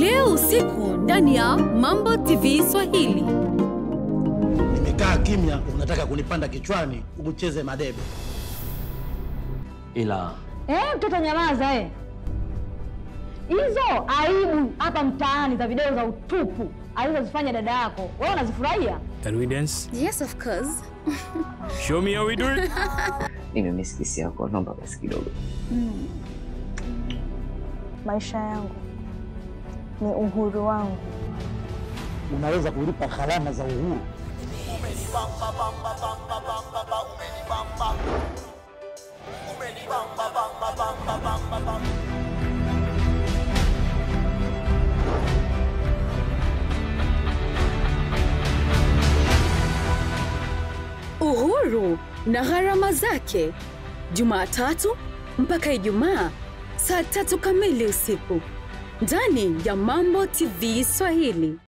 leo usiku ndani ya Mambo TV Swahili. Nimekaa kimya, unataka kunipanda kichwani ucheze madebe. ila Eh, mtoto nyamaza eh. Hizo aibu hapa mtaani za video za utupu alizozifanya dada yako, wewe unazifurahia? Can we dance? Yes, of course. Show me how we do it. Nimemiss kisi yako, naomba basi kidogo. Maisha yangu ni uhuru wangu. Unaweza kulipa gharama za uhuru. Uhuru na gharama zake, Jumatatu mpaka Ijumaa saa tatu kamili usiku ndani ya Mambo TV Swahili.